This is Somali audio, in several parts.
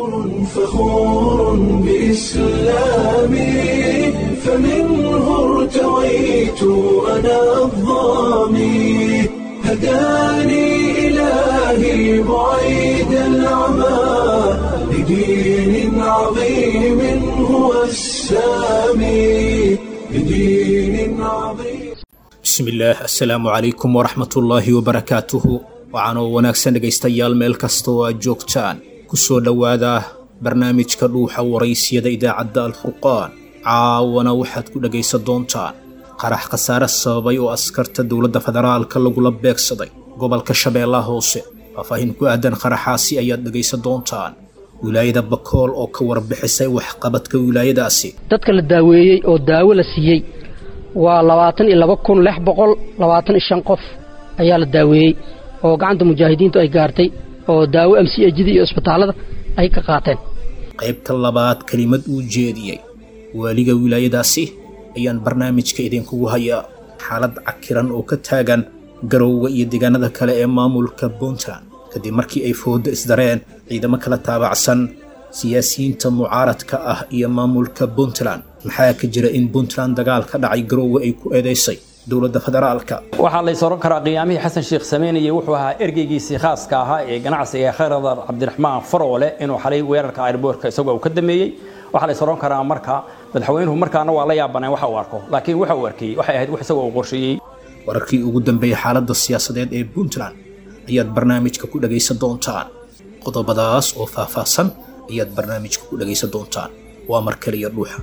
فخور بإسلامي فمنه ارتويت أنا الضامي هداني إلهي بعيد العمى لدين عظيم هو السامي لدين عظيم bismillaah assalaamu calaykum waraxmatullaahi wabarakaatuhu waxaanoo wanaagsan dhegaystayaal meel kasta oo aad joogtaan ku soo dhowaada barnaamijka dhuuxa waraysiyada idaacadda alfurqaan caawana waxaad ku dhegaysan doontaan qarax khasaare sababay oo askarta dowladda federaalka lagula beegsaday gobolka shabeellaha hoose faahfaahin ku aadan qaraxaasi ayaad dhegaysan doontaan wilaayada bakool oo ka warbixisay waxqabadka wilaayadaasi dadka la daaweeyey oo daawo la siiyey waa labaatan iyo laba kun lix boqol labaatan iyo shan qof ayaa la daaweeyey oo gacanta mujaahidiintu ay gaartay oo daawo m c ejida iyo isbitaallada ay ka qaateen qaybta labaad kelimad uu jeediyey waaliga wilaayadaasi ayaan barnaamijka idinkugu hayaa xaalad cakiran oo ka taagan garowga iyo deegaanada kale ee maamulka puntland kadib markii ay foodo isdareen ciidamo kala taabacsan siyaasiyiinta mucaaradka ah iyo maamulka puntland maxaa ka jira in puntland dagaal ka dhacay garowga ay ku eedaysay dowladda federaalka waxaa lays oran karaa qiyaamihii xasan sheekh sameynayey wuxuu ahaa ergeygiisii khaaska ahaa ee ganacsiga ee khayradar cabdiraxmaan faroole inuu xalay weerarka airboortka isagoo uu ka dameeyey waxaa lays oran karaa marka madaxweynuhu markaana waa la yaabaneen waxa uu arko laakiin waxa uu arkayey waxay ahayd wax isagoo uu qorsheeyey wararkii ugu dambeeyey xaaladda siyaasadeed ee puntland ayaad barnaamijka ku dhagaysan doontaan qodobadaas oo faahfaahsan ayaad barnaamijka ku dhagaysan doontaan waa mar kaliya dhuuxa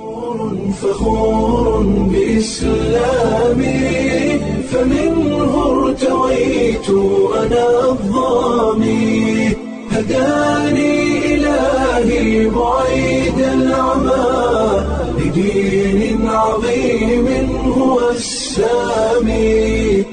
فخور بإسلامي فمنه ارتويت أنا الضامي هداني إلهي بعيد العمى لدين عظيم هو السامي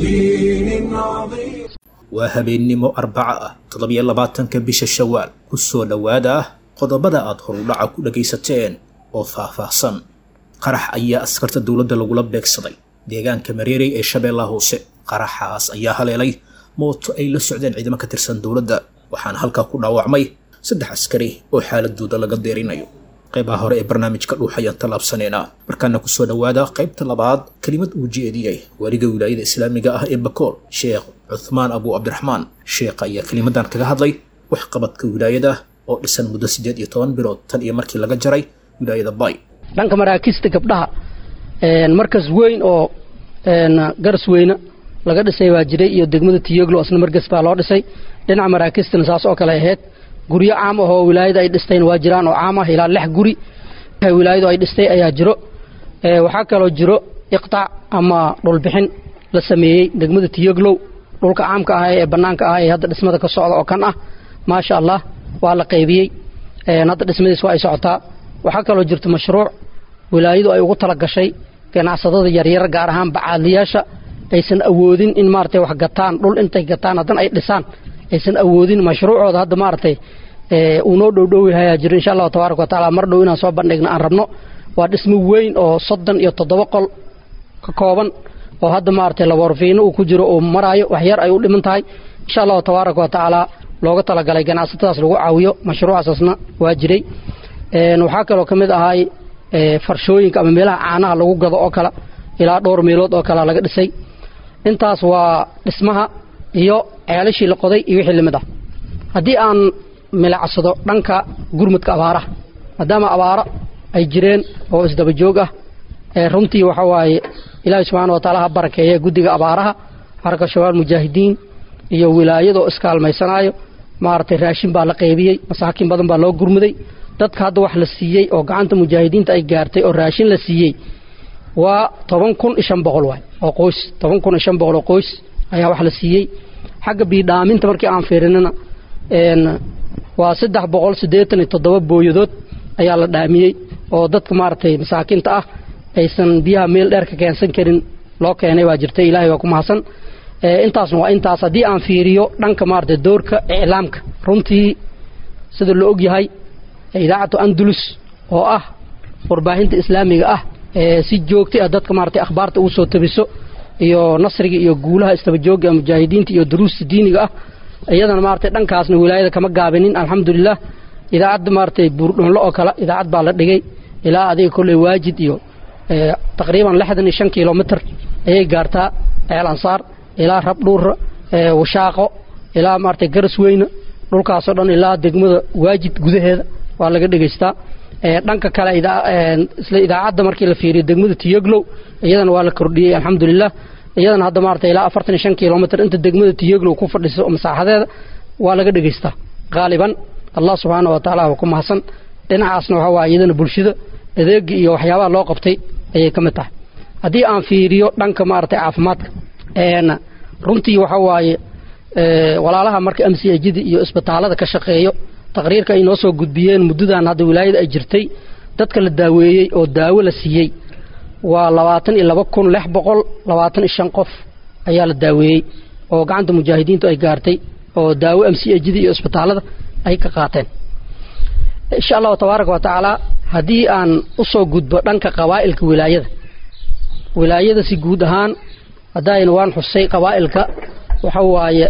لدين عظيم waa habeennimo arbaco ah toddobiyo labaatanka bisha shawaal ku soo dhowaada ah qodobada aad horudhaca ku dhagaysateen oo faahfaahsan qarax ayaa askarta dowladda lagula beegsaday deegaanka mareerey ee shabeellaha hoose qaraxaas ayaa haleelay mooto ay la socdeen ciidamo ka tirsan dowladda waxaana halkaa ku dhaawacmay saddex askari oo xaaladooda laga deerinayo qaybaha hore ee barnaamijka dhuux ayaan tallaabsaneynaa markaana kusoo dhowaada qaybta labaad kelimad uu jeediyey waaliga wilaayada islaamiga ah ee bakool sheekh cuthmaan abu cabdiraxmaan sheekha ayaa kelimadan kaga hadlay waxqabadka wilaayada oo dhisan muddo siddeed iyo toban bilood tan iyo markii laga jaray wilaayada bay dhanka maraakiista gabdhaha markas weyn oo garas weyne laga dhisay baa jiray iyo degmada tiyoglo isna markas baa loo dhisay dhinaca maraakistana saas oo kale ahayd guryo caam ah oo wilaayada ay dhistayna waa jiraan oo caam ah ilaa lix guri wilaayadu ay dhistay ayaa jiro waxaa kaloo jiro iqtaac ama dhulbixin la sameeyey degmada tiyoglow dhulka caamka ah ee bannaanka ah ee hadda dhismada ka socda oo kan ah maasha allah waa la qaybiyey hadda dhismadiis waa ay socotaa waxaa kaloo jirta mashruuc wilaayadu ay ugu tala gashay ganacsadada yaryar gaar ahaan bacaadliyaasha aysan awoodin in maaragtay wax gataan dhul intay gataan haddana ay dhisaan aysan awoodin mashruucooda hadda maaragtay uu noo dhowdhowyahayaa jiro insha allahu tabaaraka watacaala mar dhow inaan soo bandhigno aan rabno waa dhismo weyn oo soddon iyo toddoba qol ka kooban oo hadda maaragtay laboorfiino uu ku jiro uu maraayo wax yar ay u dhiman tahay insha allahu tabaaraka watacaala looga talagalay ganacsatadaas lagu caawiyo mashruucaasasna waa jiray waxaa kaloo ka mid ahay farshooyinka ama meelaha caanaha lagu gado oo kale ilaa dhowr meelood oo kale laga dhisay intaas waa dhismaha iyo ceelashii la qoday iyo wixii lamid ah haddii aan milacsado dhanka gurmudka abaaraha maadaama abaaro ay jireen oo isdaba joog ah runtii waxa waaye ilaahi subxaana wa taala ha barakeeye guddiga abaaraha xarka shabaal mujaahidiin iyo wilaayadoo iskaalmaysanaayo maaragtay raashin baa la qaybiyey masaakiin badan baa loo gurmuday dadka hadda wax la siiyey oo gacanta mujaahidiinta ay gaartay oo raashin la siiyey waa toban kun iyo shan boqol waay oo qoys toban kun iyo shan boqol oo qoys ayaa wax la siiyey xagga biidhaaminta markii aan fiirinana waa saddex boqol siddeetan iyo toddoba booyadood ayaa la dhaamiyey oo dadka maaragtay masaakiinta ah aysan biyaha meel dheer ka keensan karin loo keenay waa jirtay ilaahay waa ku mahadsan intaasna waa intaas haddii aan fiiriyo dhanka maaragtay doorka iclaamka runtii sida la og yahay idaacatu andalus oo ah warbaahinta islaamiga ah ee si joogtay ah dadka maaragtay akhbaarta ugu soo tabiso iyo nasriga iyo guulaha istabajooga mujaahidiinta iyo duruusta diiniga ah iyadana maaragtay dhankaasna wilaayada kama gaabinin alxamdulilah idaacadda maaragtay buurdhoonlo oo kale idaacad baa la dhigay ilaa adiga kolley waajid iyo taqriiban lixdan iyo shan kilomitr ayay gaartaa ceel ansaar ilaa rabdhuura washaaqo ilaa maaragtay garas weyne dhulkaasoo dhan ilaa degmada waajid gudaheeda waa laga dhegaystaa dhanka kale isla idaacadda markii la fiiriyo degmada tiyoglow iyadana waa la kordhiyey alxamdulilah iyadana hadda maaragtay ilaa afartan iyo shan kilomitr inta degmada tiyoglow ku fadhiso masaaxadeeda waa laga dhegaystaa qaaliban allah subxaana wa tacaala waa ku mahadsan dhinacaasna waxaa waaye iyadana bulshada adeegi iyo waxyaabaha loo qabtay ayay ka mid tahay haddii aan fiiriyo dhanka maaragtay caafimaadka runtii waxa waaye walaalaha marka m c ajida iyo isbitaalada ka shaqeeyo taqriirka ay noo soo gudbiyeen muddadan hadda wilaayada ay jirtay dadka la daaweeyey oo daawo la siiyey waa labaatan iyo laba kun lix boqol labaatan iyo shan qof ayaa la daaweeyey oo gacanta mujaahidiintu ay gaartay oo daawo m c ajida iyo isbitaalada ay ka qaateen insha allahu tabaaraka wa tacaala haddii aan usoo gudbo dhanka qabaa'ilka wilaayada wilaayada si guud ahaan haddayna waan xusay qabaa'ilka waxa waaye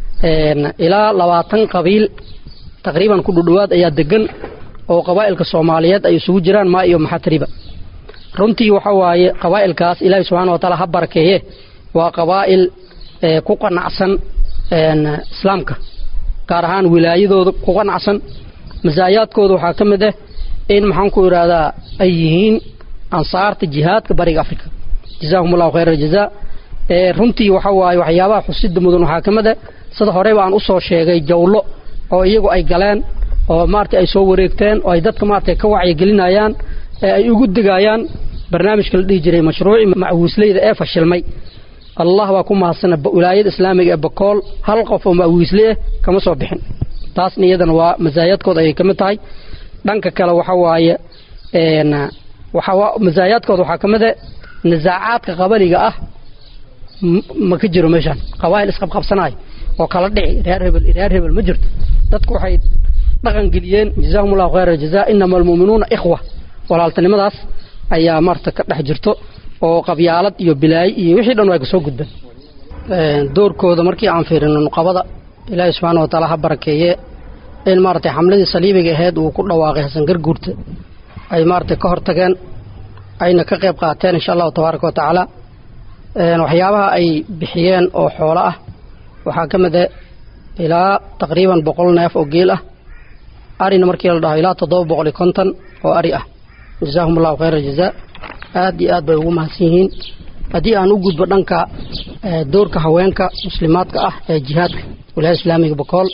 ilaa labaatan qabiil taqriiban ku dhudhowaad ayaa degan oo qabaa'ilka soomaaliyeed ay isugu jiraan maa iyo maxatriba runtii waxa waaye qabaa'ilkaas ilaahi subxana wa taala ha barakeeye waa qabaa'il ku qanacsan islaamka gaar ahaan wilaayadooda ku qanacsan masaayaadkooda waxaa ka mid ah in maxaan ku idhaahdaa ay yihiin ansaarta jihaadka bariga africa jazaahum allahu khayra aljazaa runtii waxa waaye waxyaabaha xusida mudan waxaa ka mid ah sida horeyba aan usoo sheegay jawlo oo iyagu ay galeen oo maaragtay ay soo wareegteen oo ay dadka maaragtay ka wacyigelinayaan ee ay ugu degayaan barnaamijka la dhihi jiray mashruuci macwiisleyda ee fashilmay allah baa ku mahadsana wilaayada islaamiga ee bakool hal qof oo macwiisle ah kama soo bixin taasna iyadana waa masaayaadkooda ayay ka mid tahay dhanka kale waxa waaye masaayaadkooda waxaa ka mid ah nisaacaadka qabaliga ah ma ka jiro meeshaan qabaa'il isqabqabsanayo oo kala dhici reer hebel reer hebel ma jirto dadku waxay dhaqan geliyeen jazaahum allahu khayra jazaa inama almu'minuuna ikhwa walaaltanimadaas ayaa maarta ka dhex jirto oo qabyaalad iyo bilaayo iyo wixii dhan waa kasoo gudbeen doorkooda markii aan fiirino nuqabada ilaahi subxaana wa taala ha barakeeye in maaragtay xamladii saliibiga ahayd uu ku dhawaaqay xasan garguurta ay maaragtay ka hortageen ayna ka qayb qaateen insha allahu tabaaraka wa tacaala waxyaabaha ay bixiyeen oo xoolo ah waxaa ka mid ah ilaa taqriiban boqol neef oo geel ah arina markii la dhaho ilaa toddoba boqol iyo konton oo ari ah jazaahum allahu khayra jazaa aad iyo aad bay ugu mahadsan yihiin haddii aan u gudbo dhanka doorka haweenka muslimaadka ah ee jihaadka wilaayada islaamiga bakool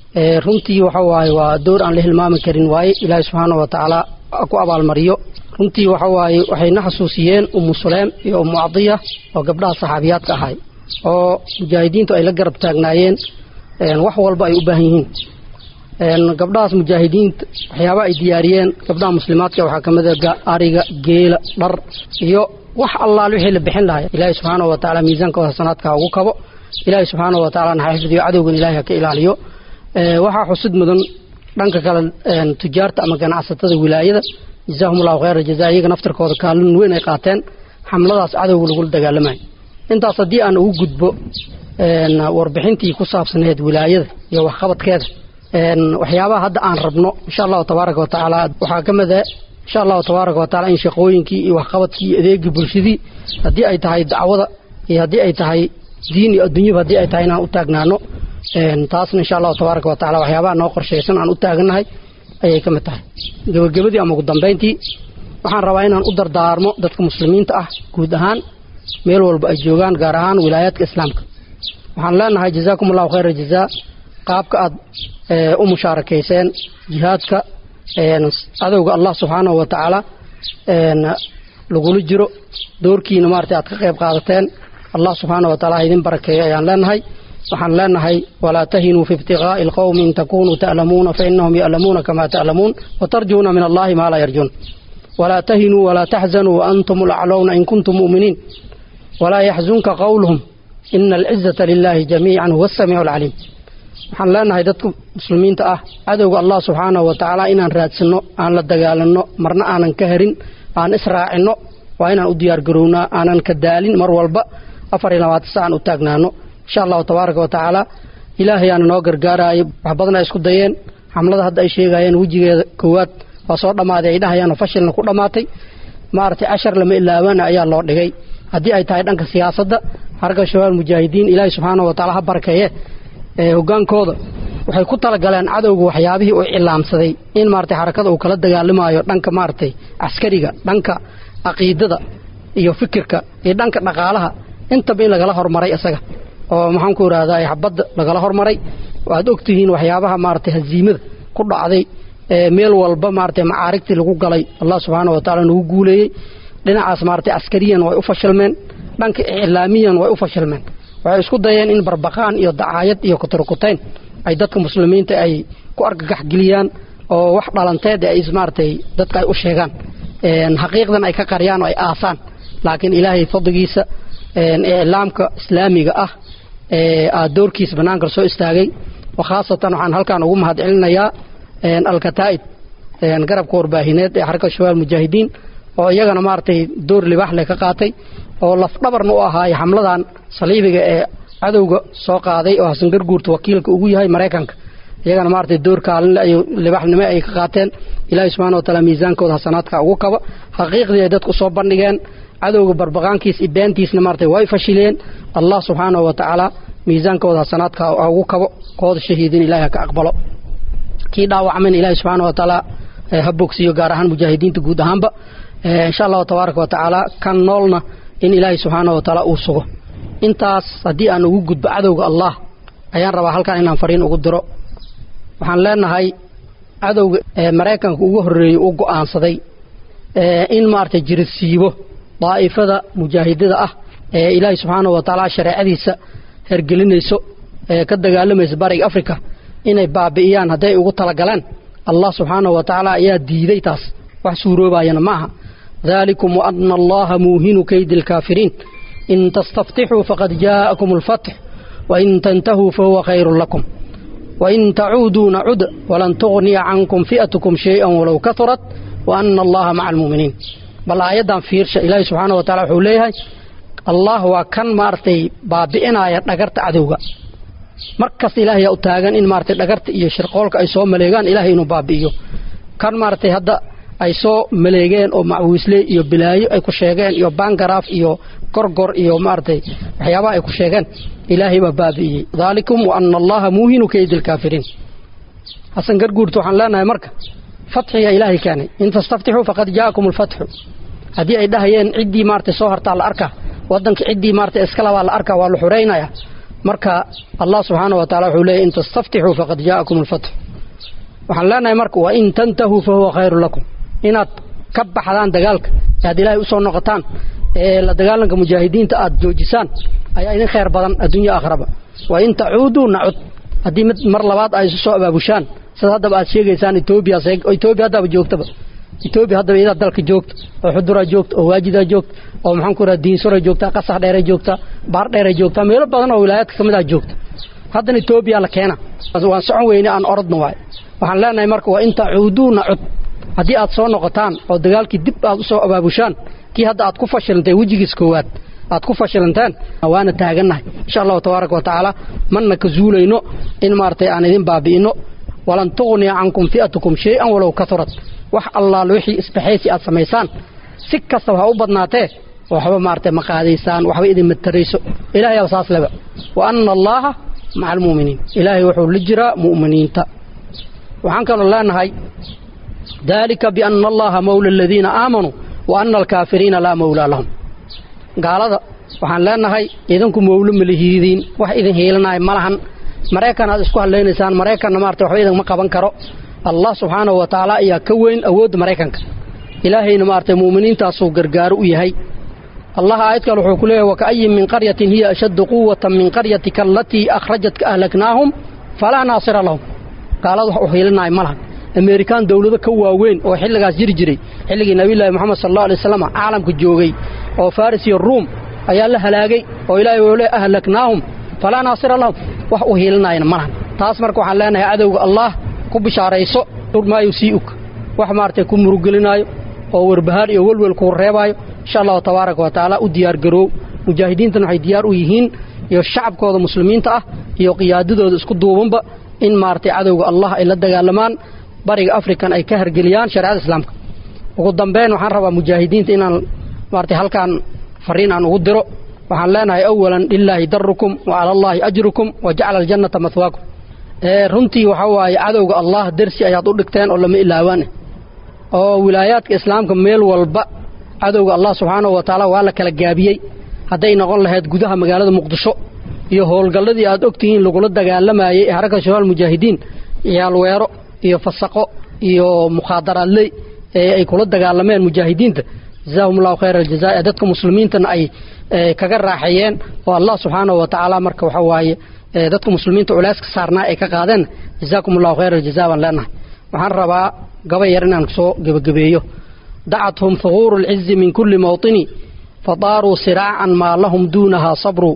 runtii waxa waaye waa door aan la hilmaami karin waaye ilaahi subxaana wa tacaala ku abaalmariyo runtii waxa waaye waxayna xasuusiyeen umu suleem iyo umu cadiya oo gabdhaha saxaabiyaadka ahay oo mujaahidiintu ay la garab taagnaayeen wax walba ay u baahan yihiin gabdhahaas mujaahidiinta waxyaaba ay diyaariyeen gabdhaha muslimaadka waxaa ka mid a ariga geela dhar iyo wax allaal wixii la bixin lahay ilaahi subxaana wa tacaala miisaankooda hasanaadka ugu kabo ilaahi subxaana wa tacaala na xifdiyo cadowgan ilahi ha ka ilaaliyo waxaa xusid mudan dhanka kale tujaarta ama ganacsatada wilaayada jazaahum allahu khayra jazaa iyaga naftarkooda kaalin weyn ay qaateen xamladaas cadowga lagula dagaalamayo intaas haddii aan ugu gudbo warbixintii ku saabsaneed wilaayada iyo waxqabadkeeda waxyaabaha hadda aan rabno insha allahu tabaaraka wa tacaala waxaa ka mid ah insha allahu tabaaraka wa taala in shaqooyinkii iyo waxqabadkii iyo adeegii bulshadii haddii ay tahay dacwada iyo haddii ay tahay diin iyo adduunyaba haddii ay tahay inaan u taagnaano taasna insha allahu tabaaraka wa tacala waxyaabaha noo qorshaysan aan u taagannahay ayay ka mid tahay gebagabadii ama ugu dambayntii waxaan rabaa inaan u dardaarmo dadka muslimiinta ah guud ahaan meel walba ay joogaan gaar ahaan wilaayaadka islaamka waxaan leenahay jazaakum allahu khayra jazaa qaabka aad u mushaarakayseen jihaadka cadowga allah subxaanahu wa tacaala lagula jiro doorkiina maarata aad ka qayb qaadateen allah subxaana wa taala ha idin barakeeyo ayaan leenahay waxaan leenahay walaa tahinuu fi ibtiqaa'i alqowmi in takunuu ta'lamuuna fainahum ya'lamuuna kama ta'lamuun watarjuuna min allahi maa laa yarjuun walaa tahinuu walaa taxzanuu waantum alaclowna in kuntum mu'miniin walaa yaxzunka qowluhum ina alcizata lilahi jamiican huwa asamiicu alcaliim waxaan leenahay dadka muslimiinta ah cadowga allah subxaanahu wa tacaala inaan raadsanno aan la dagaalanno marna aanan ka harin aan israacinno waa inaan u diyaargarownaa aanan ka daalin mar walba afar iyo labaatan saacan u taagnaano insha allahu tabaaraka wa tacaala ilaahay aana noo gargaaraayo wax badan ay isku dayeen xamlada hadda ay sheegayeen wejigeeda koowaad waa soo dhammaaday ay dhahayaan oo fashilna ku dhammaatay maaragtay cashar lama ilaabana ayaa loo dhigay haddii ay tahay dhanka siyaasadda xarga shabaab mujaahidiin ilaahay subxaana wa tacaala ha barkeeye ee hogaankooda waxay ku talagaleen cadowga waxyaabihii uu cilaamsaday in maaragtay xarakada uu kala dagaalamaayo dhanka maaragtay caskariga dhanka caqiidada iyo fikirka iyo dhanka dhaqaalaha intaba in lagala hormaray isaga oo maxaan ku idhahdaa xabadda lagala hormaray waad ogtihiin waxyaabaha maaragtay haziimada ku dhacday meel walba maaragtay macaarigtii lagu galay allah subxaana wa tacaala nagu guuleeyey dhinacaas maaragtay askariyan way u fashilmeen dhanka iclaamiyan way u fashilmeen waxay isku dayeen in barbaqaan iyo dacaayad iyo kuturkutayn ay dadka muslimiinta ay ku argagax geliyaan oo wax dhalanteed ay maaragtay dadka ay u sheegaan xaqiiqdan ay ka qariyaan oo ay aasaan laakiin ilaahay fadligiisa iclaamka islaamiga ah aad doorkiisa bannaanka soo istaagay khaasatan waxaan halkaan ugu mahad celinayaa alkataa'ib garabka warbaahineed ee xarka shabaab mujaahidiin oo iyagana maaragtay door libaax leh ka qaatay oo lafdhabarna u ahaay xamladan saliibiga ee cadowga soo qaaday oo xasan garguurta wakiilka ugu yahay maraykanka iyagana maaragtay door kaalinle ay libaaxnimo ay ka qaateen ilaahay subxana wa taala miisaankooda xasanaadka ugu kaba xaqiiqdii ay dadku soo bandhigeen cadowga barbaqaankiis iyo beentiisna maaragtay way fashileen allah subxaanahu wa tacaala miisaankooda xasanaadka ugu kabo kooda shahiidin ilahay ha ka aqbalo kii dhaawacmayna ilaahay subxaana wa tacaala ha bogsiyo gaar ahaan mujaahidiinta guud ahaanba insha allahu tabaaraka wa tacaala kan noolna in ilaahay subxaana wa tacaala uu sugo intaas haddii aan ugu gudbo cadowga allah ayaan rabaa halkan inaan fariin ugu diro waxaan leenahay cadowga maraykanka ugu horreeyey u go'aansaday in maaragtay jirisiibo daa'ifada mujaahidada ah ee ilaahay subxaana wa tacaala shareecadiisa hergelinayso ee ka dagaalamaysa bariga africa inay baabi'iyaan hadday ugu talagaleen allah subxaanahu wa tacaala ayaa diiday taas wax suuroobayana ma aha dalikum waana allaha muuhinu kaydi alkaafiriin in tastaftixuu faqad jaa'akum alfatx wain tantahuu fahuwa khayrun lakum wain tacuuduu nacud walan tugniya cankum fi'atukum shay'an walow kahurat waana allaha maca almu'miniin bal aayaddan fiirsha ilaahi subxaana wa tacala wuxuu leeyahay allah waa kan maaragtay baabi'inaya dhagarta cadowga mar kasta ilaahay yaa u taagan in maaragtay dhagarta iyo shirqoolka ay soo maleegaan ilaahay inuu baabi'iyo kan maaragtay hadda ay soo maleegeen oo macwiisle iyo bilaayo ay ku sheegeen iyo bangaraaf iyo gorgor iyo maaragtay waxyaabaha ay ku sheegeen ilaahay baa baabi'iyey daalikum wa ana allaha muuhinu kaydi alkaafiriin xasan garguurta waxaan leenahay marka fatxiga ilaahay keenay in tastaftixuu faqad jaa'akum alfatxu haddii ay dhahayeen ciddii maaragtay soo hartaa la arkaa waddanka ciddii maaragtay iskalabaa la arkaa waa la xureynaya marka allah subxaana wa tacala wuxuu leeyahy in tastaftixuu faqad jaa'akum alfatxu waxaan leenahay marka wa in tantahuu fa huwa khayru lakum inaad ka baxdaan dagaalka aad ilaahay usoo noqotaan ee la dagaalanka mujaahidiinta aad joojisaan ayaa idin khayr badan adduunya aakhiraba wa in tacuuduu nacud haddii mid mar labaad ay isu soo abaabushaan sida haddaba aad sheegaysaan etoobiya etoobiya haddaba joogtaba etoobiya haddaba iyadaa dalka joogta oo xuduraa joogta oo waajidaa joogta oo maxaan ku raha diinsuray joogtaa qasax dheeray joogtaa baar dheeray joogtaa meelo badan oo wilaayaadka ka mid ah joogta haddana etoobiya la keena waan socon weyne aan orodna waay waxaan leenahay marka waa in tacuuduu nacud haddii aad soo noqotaan oo dagaalkii dib aad usoo abaabushaan kii hadda aad ku fashilantay wejigiis koowaad aad ku fashilanteen waana taagannahay insha allahu tabaaraka wa tacaala manna ka zuulayno in maaragtay aan idin baabi'ino walan tughniya cankum fi'atukum shay-an walow kahurat wax allaal wixii isbaxaysi aad samaysaan si kastaba ha u badnaatee waxba maaragtay ma qaadaysaan waxba idin matarayso ilahay aba saas leba wa ana allaaha maca almu'miniin ilaahay wuxuu la jiraa mu'miniinta waxaan kaloo leenahay dalika biana allaha mawla aladiina aamanuu wa ana alkaafiriina laa mawlaa lahum gaalada waxaan leenahay idinku mawlo malihiidiin wax idin hiilanaya ma lahan maraykan aad isku hadlaynaysaan maraykanna maarata waxba idinma qaban karo allah subxaanahu wa tacaala ayaa ka weyn awoodda maraykanka ilaahayna maaragtay mu'miniintaasuu gargaaro u yahay allah aayad kale wuxuu ku leeyahy waka'ayin min qaryatin hiya ashaddu quwatan min qaryatika alatii akhrajatka ahlaknaahum falaa naasira lahum gaalada wax u hiilinaya ma lahan amerikaan dowlado ka waaweyn oo xilligaas jiri jiray xilligii nabiyullaahi moxamed sal allau alay wasalam caalamka joogay oo faris iyo ruum ayaa la halaagay oo ilaahay wuu le ahlaknaahum falaa naasira lahum wax u hiilinayana ma lahan taas marka waxaan leenahay cadowga allah ku bishaarayso maayo sii ug wax maaragtay ku murugelinaayo oo warbahaar iyo welwel kuu reebaayo insha allahu tabaaraka wa tacaala u diyaargaroow mujaahidiintan waxay diyaar u yihiin iyo shacabkooda muslimiinta ah iyo qiyaadadooda isku duubanba in maaragtay cadowga allah ay la dagaalamaan bariga african ay ka hargeliyaan shareecada islaamka ugu dambeyn waxaan rabaa mujaahidiinta inaan maaragtay halkaan fariin aan ugu diro waxaan leenahay awalan lilaahi darukum wa cala allaahi ajrukum wa jacala aljannata mahwaakum runtii waxaa waaye cadowga allah dersi ayaad u dhigteen oo lama ilaawaane oo wilaayaadka islaamka meel walba cadowga allah subxaanahu wa tacaala waa la kala gaabiyey hadday noqon lahayd gudaha magaalada muqdisho iyo howlgalladii aad ogtihiin lagula dagaalamayey ee xarakada shabaal mujaahidiin ciyaalweero iyo fasaqo iyo mukhaadaraadley ee ay kula dagaalameen mujaahidiinta jazaahum allahu khayra aljazaa ee dadka muslimiintana ay kaga raaxeeyeen oo allah subxaanahu wa tacaala marka waxa waaye dadka muslimiinta culeyska saarnaa ay ka qaadeen jazaakum allahu khayra aljazaa baan leenahay waxaan rabaa gabay yar inaan soo gebagabeeyo dacathum thuquuru alcizi min kulli mawطini fadaaruu siraacan maa lahum duunaha sabru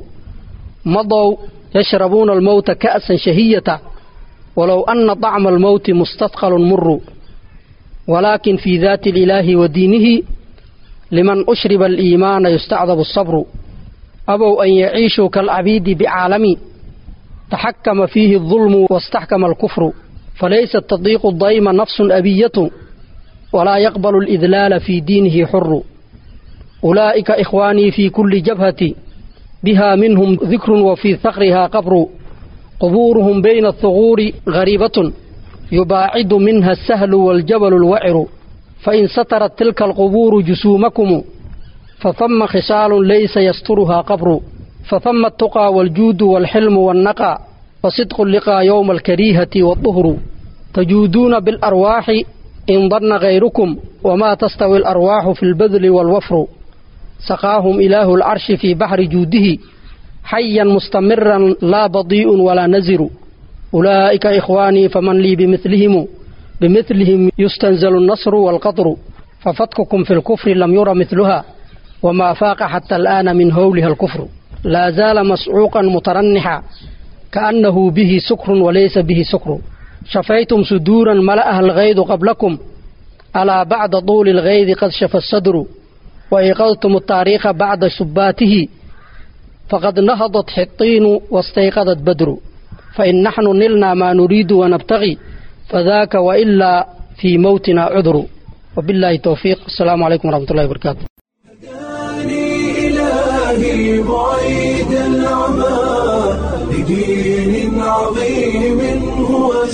madow yashrabuuna almowta ka'san shahiyata walow ana طacma almowti mustadqalun muru walaakin fii daati ilaahi wa diinihi liman ushriba aliimaana yustacdabu asabru abow an yaciishuu kaalcabiidi bicaalami taxakama fiihi الظulmu waاstaxkama alkufru falaysa tadiiqu dayma nafsun abiyatu walaa yaqbalu alidlaala fii diinihi xuru ulaa'ika ikhwaanii fii kulli jabhati biha minhum dikrun wa fii haqriha qabru qubuuruhum bayna athuquuri gariibatun yubaacidu minha asahlu waaljabalu alwaciru fain satarat tilka alqubuuru jusuumakumu fahama khisaalun laysa yasturuhaa qabru fahama altuqaa waaljuudu waalxilmu waalnaqaa fasidqu liqaa yowma alkariihati waaduhru tajuuduuna biاlarwaaxi in danna gayrukum wamaa tastawi alarwaaxu fi lbadli waalwafru saqaahum ilaahu alcarshi fii baxri juudihi xayan mustamiran laa badii'un walaa naziru ulaa'ika ikhwaanii faman lii bimilihimu bimilihim yustanzalu alnasru waalqadru fafadkukum fi lkufri lam yura miluha wamaa faaqa xata al'aana min howliha alkufru laa zaala mascuuqan mutaranixa kaannahu bihi sukrun walaysa bihi sukru shafaytum suduuran mala'aha alghaydu qablakum alaa bacda tuuli alghaydi qad shafa asadru waiqadtum altaariikha bacda subbaatihi faqad nahadat xiqiinu wastayqadat badru fain naxnu nilnaa maa nuriidu wanabtagi fadaaka wailaa fii mowtina cudru wabillahi towfiiq asalaamu calaykum waraxmat ullahi wabarakaatu إلهي بعيد العمى لدين عظيم هو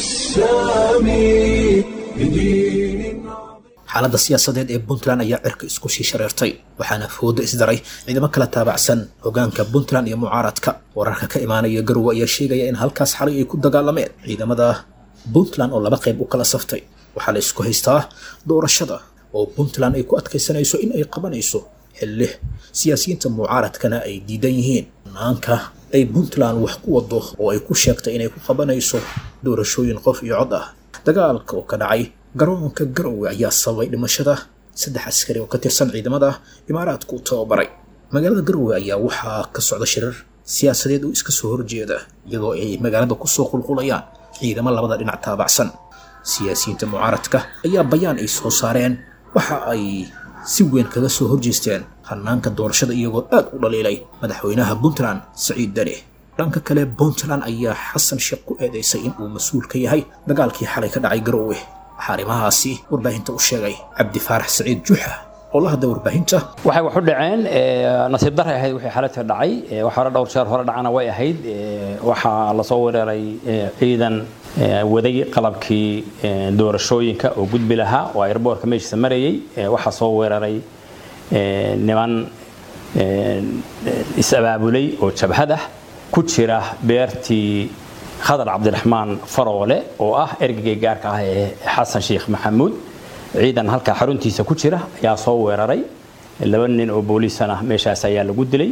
السامي لدين xaaladda siyaasadeed ee puntland ayaa cirka isku sii shareertay waxaana foodo isdaray ciidamo kala taabacsan hogaanka puntland iyo mucaaradka wararka ka imaanaya garowe ayaa sheegaya in halkaas xalay ay ku dagaalameen ciidamada puntland oo laba qayb u kala saftay waxaa la isku haystaa doorashada oo puntland ay ku adkaysanayso in ay qabanayso xilli siyaasiyiinta mucaaradkana ay diidan yihiin naanka ay puntland wax ku wado oo ay ku sheegtay inay ku qabanayso doorashooyin qof iyo cod ah dagaalka oo ka dhacay garoonka garowe ayaa sababay dhimashada saddex askari oo ka tirsan ciidamada imaaraadku u tababaray magaalada garowe ayaa waxaa ka socda shirar siyaasadeed oo iska soo horjeeda iyadoo ay magaalada kusoo qulqulayaan ciidamo labada dhinac taabacsan siyaasiyiinta mucaaradka ayaa bayaan ay soo saareen waxa ay si weyn kaga soo horjeesteen hanaanka doorashada iyagoo aad u dhaliilay madaxweynaha puntland saciid dani dhanka kale puntland ayaa xasan sheekh ku eedeysay in uu mas-uul ka yahay dagaalkii xalay ka dhacay garowe waxaa arrimahaasi warbaahinta u sheegay cabdi faarax saciid juxa oo la hadlay warbaahinta waxay wax u dhaceen nasiib daray ahayd wixii xaladka dhacay wax hore dhowr jeer hore dhacana way ahayd waxaa lasoo weeraray ciidan waday qalabkii doorashooyinka oo gudbi lahaa oo airboortka meeshiisa marayay waxaa soo weeraray niman is-abaabulay oo jabhad ah ku jira beertii khadar cabdiraxmaan faroole oo ah ergagay gaarka ah ee xasan sheekh maxamuud ciidan halkaa xaruntiisa ku jira ayaa soo weeraray laba nin oo booliisana meeshaas ayaa lagu dilay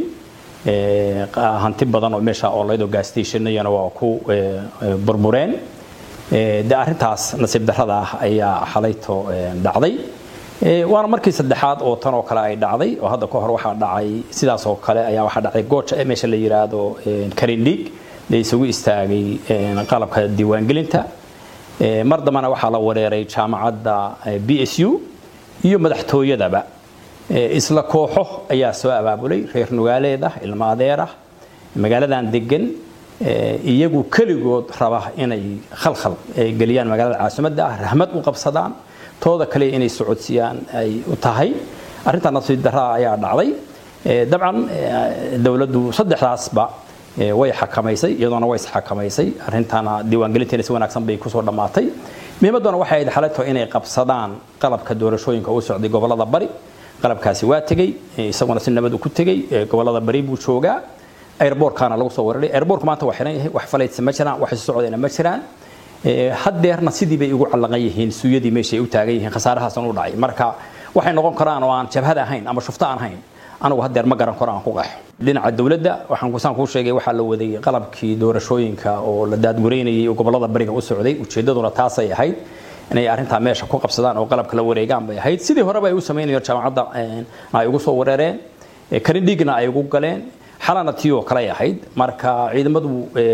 hanti badan oo meesha oolaydo gaastationnayana waa ku burbureen de arrintaas nasiib darrada ah ayaa xalayto dhacday waana markii saddexaad oo tan oo kale ay dhacday oo hadda ka hor waxaa dhacay sidaas oo kale ayaa waxaa dhacday gooja ee meesha la yidhaahdo karindhig la isugu istaagay qalabka diiwaangelinta mar dambana waxaa la wareeray jaamacadda b s u iyo madaxtooyadaba isla kooxo ayaa soo abaabulay reer nugaaleed ah ilmo adeer ah magaaladan degan iyagu keligood raba inay khalkhal geliyaan magaalada caasimadda ah rahmad u qabsadaan tooda kale inay socodsiiyaan ay u tahay arrintaa nasiib daraa ayaa dhacday dabcan dowladdu saddexdaasba way xakamaysay iyadoona way isxakamaysay arrintaana diiwaangelinteena si wanaagsan bay kusoo dhammaatay muhiimadduna waxay ahayd xaleto inay qabsadaan qalabka doorashooyinka u socday gobollada bari qalabkaasi waa tegey isaguna si nabad ku tegey gobollada bari buu joogaa airbortkana lagu soo weeraray airbortku maanta waa xiran yahay wax falaytsa ma jiraan wax socdayna ma jiraan haddeerna sidii bay ugu callaqan yihiin suuyadii meeshay u taagan yihiin khasaarahaasna u dhacay marka waxay noqon karaan oo aan jabhad ahayn ama shufto aan ahayn anigu haddeer ma garan karo aan ku qeexo dhinaca dowladda waxaan kusaan kuu sheegay waxaa la waday qalabkii doorashooyinka oo la daadgureynayay oo gobollada bariga u socday ujeeddaduna taasay ahayd inay arrintaa meesha ku qabsadaan oo qalabka la wareegaan bay ahayd sidii horeba ay u samaynayeen jaamacadda ay ugu soo wereereen karindhigna ay ugu galeen xalana tii oo kale ahayd marka ciidamadu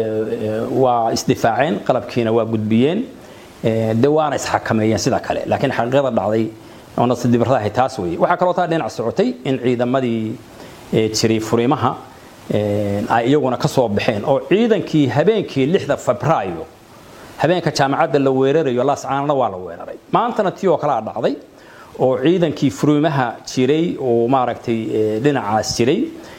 waa isdifaaceen qalabkiina waa gudbiyeen de waana isxakameeyeen sida kale laakiin xaqiiqada dhacday oo nasidibarada ahayd taas weeye waxaa kaloo taa dhinac socotay in ciidamadii jiray furimaha ay iyaguna ka soo baxeen oo ciidankii habeenkii lixda febraayo habeenka jaamacadda la weerarayo laascaanana waa la weeraray maantana tii oo kalea dhacday oo ciidankii furimaha jiray oo maaragtay dhinacaas jiray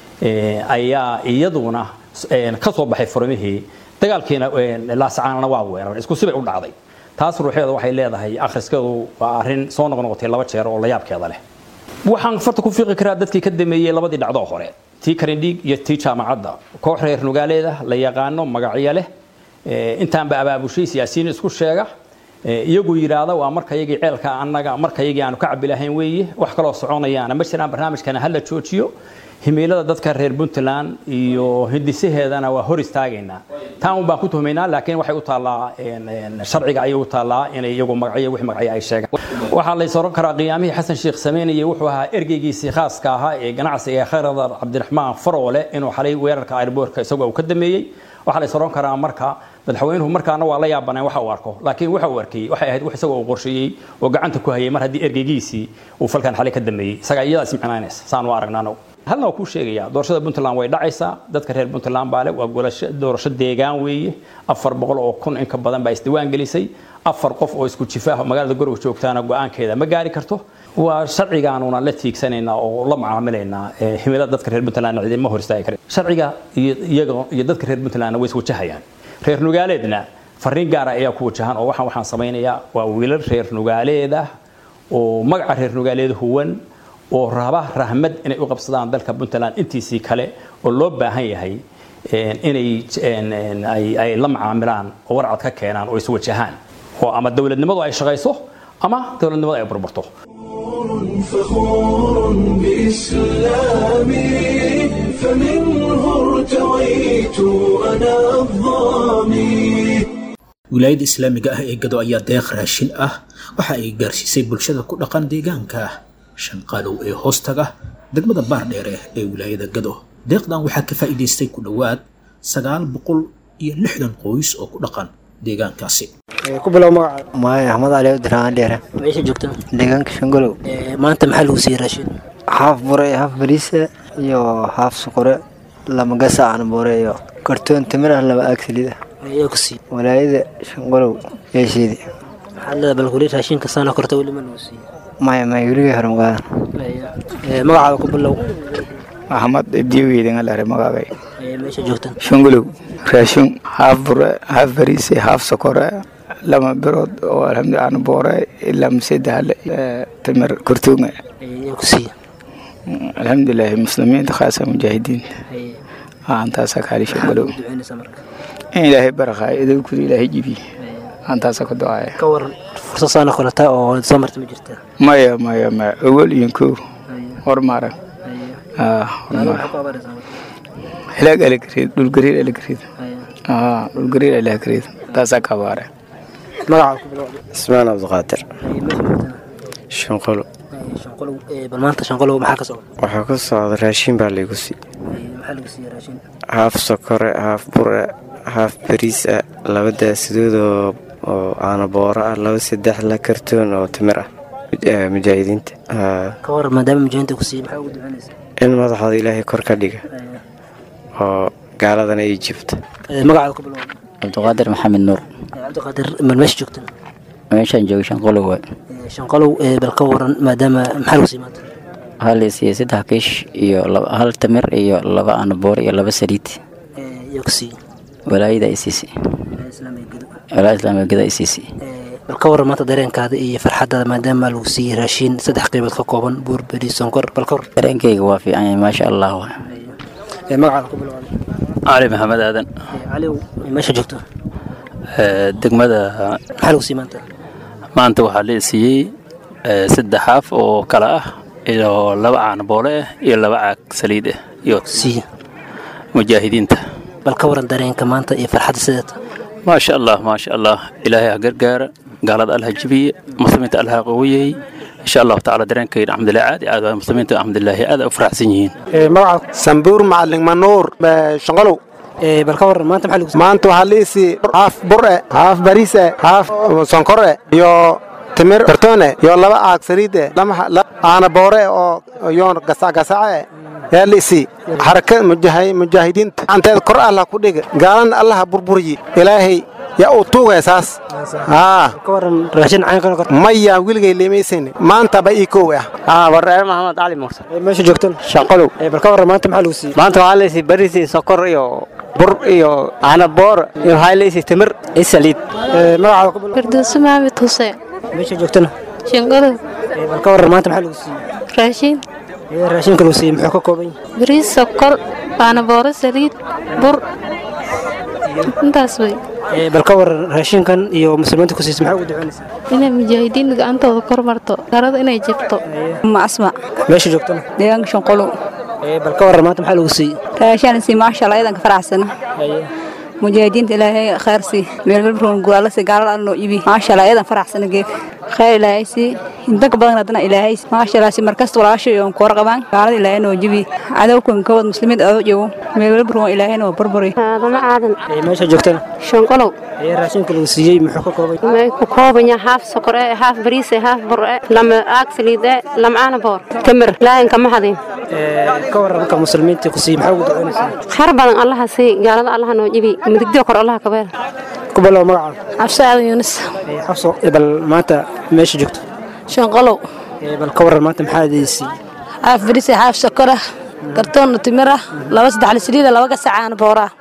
ayaa iyaduna ka soo baxay furimihii dagaalkiina laascaanana waa weeraray isku sibay u dhacday taas ruuxeeda waxay leedahay akhriskeedu waa arrin soo noqnoqotay laba jeer oo la yaabkeeda leh waxaan farta ku fiiqi karaa dadkii ka dameeyey labadii dhacdoo hore tii karindhiig iyo tii jaamacadda koox reer nugaaleeda la yaqaano magacyo leh intaanba abaabushay siyaasiyiin isku sheega iyagu yidhaahda waa markayagii ceelka annaga markayagii aanu ka cabi lahayn weeye wax kaloo soconayaana ma jiraan barnaamijkana hala joojiyo himiilada dadka reer puntland iyo hindisaheedana waa hor istaagaynaa taan un baan ku tuhmaynaa laakiin waxay u taallaa sharciga ayay u taallaa inay iyagu magacyo wix magacyo ay sheegaan waxaa la oran karaa qiyaamihii xasan sheekh sameynayay wuxuu ahaa ergeygiisii khaaska ahaa ee ganacsiga ee khayradar cabdiraxmaan faroole inuu xalay weerarka airboortka isagoo uu ka dameeyey waxaa la oran karaa marka madaxweynuhu markaana waa la yaabaneen waxa uu arko laakiin waxa uu arkayey waxay ahayd wax isagoo uu qorsheeyey oo gacanta ku hayay mar haddii ergeygiisii uu falkan xalay ka dameeyey isagaa iyadaa ismicnaynaysa saan u aragnaan halna waa kuu sheegayaa doorashada puntland way dhacaysaa dadka reer puntland baa le waa doorasho deegaan weeye afar boqol oo kun in ka badan baa isdiwaan gelisay afar qof oo isku jifaah magaalada gorow joogtaana go-aankeeda ma gaari karto waa sharcigaanuna la tiigsanaynaa oo la macaamilaynaa himilada dadka reer puntland cidima hor istaagi karin sharciga iyaga iyo dadka reer puntlandna way iswajahayaan reer nugaaleedna fariin gaara ayaa ku wajahan oo waxaan waxaan samaynayaa waa wiilal reer nugaaleed ah oo magaca reer nugaaleed huwan oo raba rahmad inay u qabsadaan dalka puntland intiisii kale oo loo baahan yahay inay ay la macaamilaan oo warcad ka keenaan oo iswajahaan oo ama dowladnimadu ay shaqayso ama dowladnimadu ay burburto فخور بإسلامي فمنه ارتويت أنا الظامي wilaayadda islaamiga ah ee gado ayaa deeq raashin ah waxa ay gaarsiisay bulshada ku dhaqan deegaanka shanqaalow ee hoostaga degmada baardheere ee wilaayada gado deeqdan waxaa ka faa'iidaystay ku dhowaad sagaal boqol iyo lixdan qoys oo ku dhaqan deegaankaasi ku bilow magaca maayo axmed cali abdirahmaan dheere meesha joogta deegaanka shangolow maanta maxaa lagu siiyey raashin haaf bure haaf bariisa iyo haaf suqore lama gasa aan bure iyo kartoon timir ah laba aag salid ah ayaa ku siiyey walaayada shangolow yeesheedii maxaad leedahay bal weli raashinka saana korta weli ma lagu siiyey maya maya weligay hore magaadan magacaada ku bilow axmed ibdiyogeydingalare magaagay meesha joogta shangolow raashin haaf bure haaf bariise haaf sokore lama birood oo alxamdu aan boore ilaa masedahale timir kortuunga ayaa ku siiyey alxamdulilaahi muslimiinta khaasa mujaahidiinta aantaasa kaali shangolow duceynaysa marka in ilaahay barakaayo idowkuda ilaahay jibiye aantaasa ku ducaaya ka waran fursad saana korata oo soo marta ma jirtaa maya maya maya awal iyo kow hormaran hilaag alagariid dhulgariir alagariid dhulgariir alagariid taasaa ka abaare magacaada ku bilow ismaan cabdiqaadir shanqolo shanqolow bal maanta shanqolow maxaa ka socda waxaa ku socda raashin baa laygu sii maxaa lagu siiyey raashin haaf sokore haaf bure haaf bariis ah laba daasidood oo oo aana booro ah laba saddex la kartoon oo timir ah mujaahidiinta ka waran maadaama mujaahidiinta ku siiyey maxaa ugu duceynaysa in madaxooda ilaahay kor ka dhiga oo gaaladana ay jibta magacaada ku bilowda cabdiqaadir maxamed nuur cabdiqaadir mal meesha joogtan meeshaan joogay shanqolow waay shanqolow bal ka waran maadaama maxaa lagu sii maanta waxaa la siiyey saddex kiish iyo laba- hal tamir iyo laba anaboor iyo laba saliid yaa ku siiyey walaayada ay siisay walaayada islaamiga gada ay siisay bal ka waran maanta dareenkaada iyo farxadaada maadaama lagu siiyey raashiin saddex qaybood ka kooban buur beri sonkor bal ka waran dareenkayga waa fiican yahay maasha allah waay magacaada ku bilowda cali maxamed aadan caliw meesha joogto ee, degmada maxaa lagu sii maanta maanta waxaa la siiyey ee, saddex xaaf oo kale ah iyo laba caano boole ah iyo laba caag saliid ah iyo mujaahidiinta bal ka waran dareenka maanta iyo farxadda sideeta maasha allah maasha allah ilaahay ha gargaara gaalada allah ha jibiye muslimiinta allah ha qawiyey insha allahu tacaala dareenkayna alxamdulilah aad iyo aad waay muslimiinta alxamdulilahi aad ay u faraxsan yihiin sambuur macalin manuur shanqolow bal ka waran maanta maxaa lagu maanta waxaa liisii haaf bure haaf bariise haaf sonkore iyo timir kartoone iyo laba aag saliide aana boore oo yoon gasacgasace yaa liisii xaraka mujaahidiinta anteed kor allah ku dhiga gaalana allah ha burburiyi ilaahay yaa uu tuugaya saas maya wiligay leemaysan maanta ba ii kow ah wareer maxamed cali muuse meesha joogtan shaqolow bal ka waran maanta maxaa lagu siiyey maanta waxaa laysi baris iyo sokor iyo bur iyo canaboor iyo waxaa laysi timir iyo saliid magacaada ku bilow firdowsi maxamed xuseen meesha joogtana shinqolow bal ka waran maanta maxaa lagu siiyey raashin raashinka lagu siiyey muxuu ka kooban yahay bariis sokor baanabooro saliid bur intaas wey bal ka waran raashinkan iyo muslimiinta ku siisay maxaa ugu duceynaysaa inay mujaahidiin gacantooda kor marto garada inay jabto asma meesha joogtana deegaanka shanqolow bal ka waran maanta maxaa lagu siiyey raashaan si maasha allah idanka faraxsana mujaahidiinta ilaahay khayr si meelbalbroon guraala si gaalada alla noo ibi maasha allah idan faraxsana geef khayr ilaahay si intanka badan haddana ilaahay maasha allah si markasta walaasha iyo koor qabaan gaalada ilaahay noo jibi cadowkan kawad muslimiinta adoo jogo meelbalbroon ilaahayna waa burburi aadama aadan meesha joogtana shanqolow raashinka lagu siiyey muxuu ka kooban yahay may ku kooban yahay haaf sokor eh haaf bariis eh haaf bur eh lama aag saliid eh lama aana boor tamir laahin kama hadin ka waran marka muslimiinta ku siiyey maxaa ugu duceynaysaa khayr badan allaha sii gaalada allaha noo jibi midigdii kor allaha ka beer ku bilow magacaada cabsi aadan yuunus xabso bal maanta meesha joogto shanqolow bal ka waran maanta maxaa idin siiyey haaf bariis eh haaf sokor ah kartoon timir ah laba saddex saliid laba gasac aana boor ah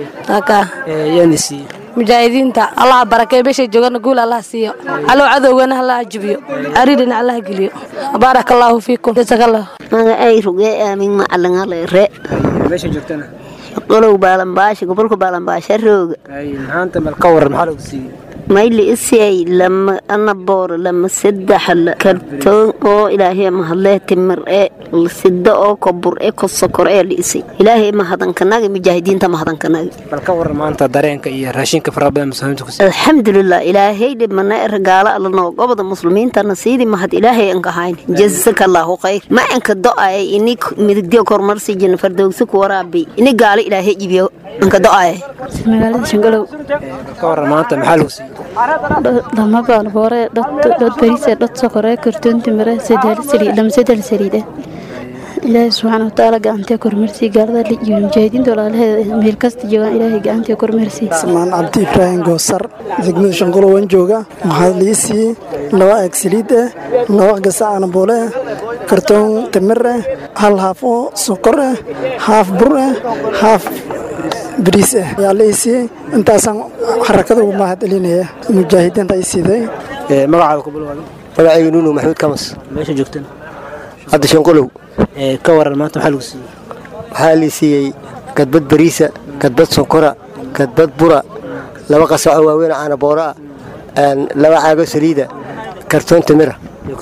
yaani siiyey mujaahidiinta allah barakee meeshay joogana guul allah siiyo allow cadowgana allah jibiyo cariirina allah geliyo baarak allaahu fiikum jazakallah magacay rugee aamin macalinaleere meesha joogtana qolow baalambaasha gobolka baalambaasha rooga maanta bal ka waran maxaa lagu siiyey mayli isiyay lama anaboor lama saddex kartoon oo ilaahay mahadlee timir ee sida oo kobur ee kosokor ee liisay ilaahay mahadankanaga mujaahidiinta mahadankanaga bal ka waran maanta dareenka iyo raashinka faraha badan muslimiinta ku siiyey alxamdulilah ilaahay dhibmana ergaala allanoo gobada muslimiintana siidii mahad ilaahay anka hayn jazakallahu khayr ma anka do'ay ini midigdiyo kormarsi jina fardowsi ku waraabi ini gaala ilaahay jibiyo anka do'ay magaalada shangalow ka waran maanta maxaa lagu siiyey lama baan boore dad bariis dad sokore kartoon timire saddex saliid lama saddex saliid ilaahay subxaana watacaala gacantee kormeersii gaalada iyo mujaahidiinta walaalaheeda meel kasta joogaan ilaahay gacantee kormeersii samaan cabdi ibraahim goosar degmada shanqolo waan jooga waxaa lii siiyey laba eeg saliid ah laba gasac anaboole ah kartoon timir ah hal haaf oo sokor ah haaf bur ah haaf bariis ah ayaa la ii siiyey intaasaan xarakada ugu mahad celinaya mujaahidiinta ay siiday magacaada ku bilowda magacayga nuunu maxamuud kamas meesha joogtana hadda shanqolow ka waran maanta maxaa lagu siiyey waxaa lii siiyey gadbad bariisa gadbad sonkora gadbad bura laba qasaco waaweyn caana boora ah laba caago saliida kartoon timira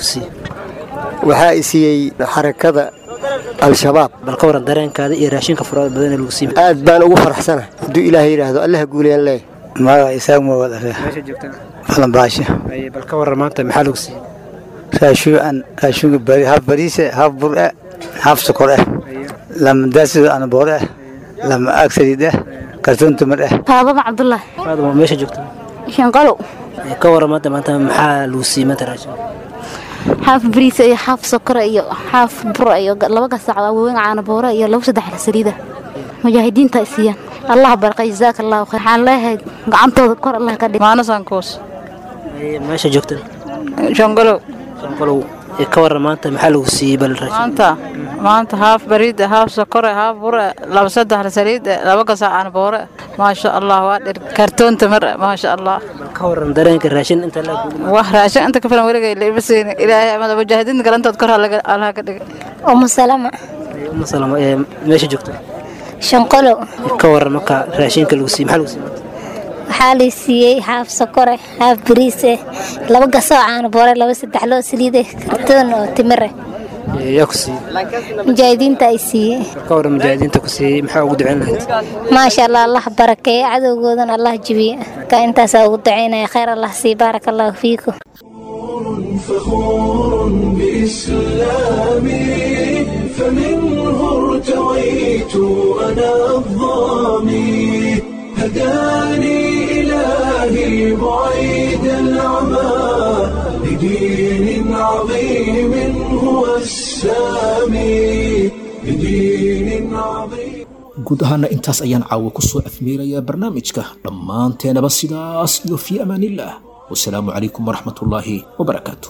waxaa i siiyey xarakada al-shabaab bal ka waran dareenkaada iyo raashinka faraha badan ee lagu siiyey aad baan ugu faraxsana hadduu ilaahay yidhaahdo allaha guulayaan leeyahay magaca isaaq mawad aree meesha joogtana balanbaasha bal ka waran maanta maxaa lagu siiyey raashuucan raashuunka bari haaf bariise haaf bur eh haaf sokor eh lama daasido anaboor eh lama aag saliid eh kartoon timir eh faadama cabdullaahi faadama meesha joogtana shanqalow ka waran maanta maanta maxaa lagu siiyey maanta raashin xaaf bariisa iyo xaaf sokora iyo xaaf bura iyo laba gasac waaweyn caana boora iyo laba saddex saliida mujaahidiinta ay siiyaan allah barqa jazaaka allahu khayr waxaan leeyahay gacantooda kor allah ka dhig maanasankuus meesha joogta shongolow shongolow ee ka waran maanta maxaa lagu siiyey bal raashin maanta maanta haaf bariida haaf sokore haaf bure laba saddex saliid laba gasaacaan boore maasha allah waa dhir kartoon tamar maasha allah ka waran dareenka raashin inta la wax raashin inta ka filan weligay la ima siinin ilaahay amada mujaahidiinta galantood kor allah ka dhigay umu salama uma salama ee meesha joogta shanqolow ka waran marka raashinka lagu siiyey maxaa lagu siiyey waxaa lay siiyey haaf sokore haaf bariise laba gasoo caano boore laba saddex loo saliide kartoon oo timire yaa ku siiyey mujaahidiinta ay siiyey ka waran mujaahidiinta ku siiyey maxaa ugu ducayn lahayd maasha allah allah barakeeye cadowgoodana allah jibiye ka intaasaa ugu ducaynaya khayr allah sii baaraka allahu fiikum فخور بإسلامي فمنه ارتويت أنا الظامي هداني إلهي بعيد العمى لدين عظيم هو السامي لدين عظيم guud ahaana intaas ayaan caawa ku soo afmeerayaa barnaamijka dhammaanteenaba sidaas iyo fii amaanillaah wasalaamu calaykum waraxmatullaahi wabarakaatu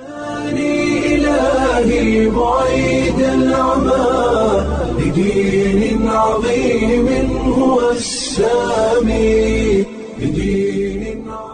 إلهي بعيد العمى لدين عظيم هو السامي لدين عظيم